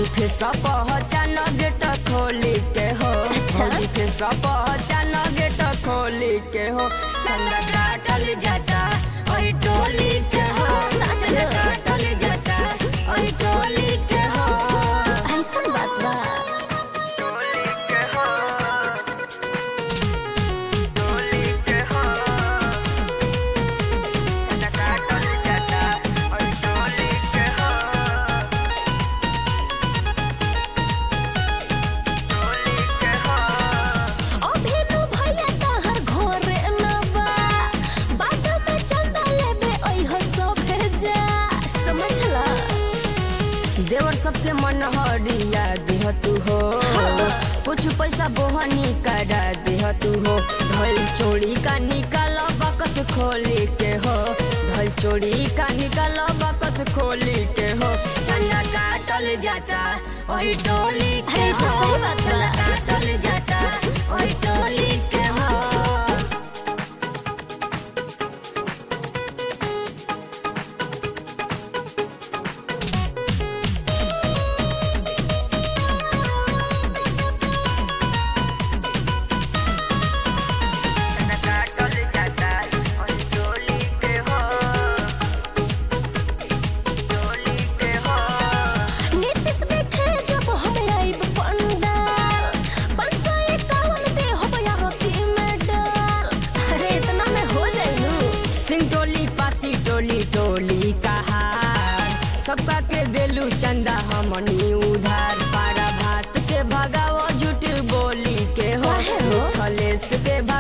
Face पहचान gate खोली के हो अच्छा। भौजी फेस पहचान गेट खोली के हो चंदा काटल जाता ओई टोली के हो सच। चंदा काटल जाता ओई टोली के हो ऐसा बात बा टोली के हो टोली के हो चंदा काटल जाता ओई टोली के हो टोली के हो अभी नु भैया तहर घरे न बा बात में चंदा लेबे ओइ हो सो भेजा समझला देवर सबके मन हरिया देह तू हो कुछ पैसा बोहनी करा देह तू हो धल चोरी का निकाल बकस खोली के हो धल चोरी का निकाल बकस खोली के हो चंदा काटल जाता ओही टोली के अरे, तो हो सही बात बा। चंदा काटल जाता ओही टोली के हो चंदा काटल जाता ओही टोली के हो टोली के हो नीतीश देखे जब हम आइब पंडाल पाँच सौ इक्यावन दे हो यारती में डाल अरे इतना में हो जाइलू सिंह टोली पासी टोली टोली कहार सबका के देलू चंदा हमनी उधार पारा भात के भगाओ झूठ बोली के हो काहे हो? खलेस के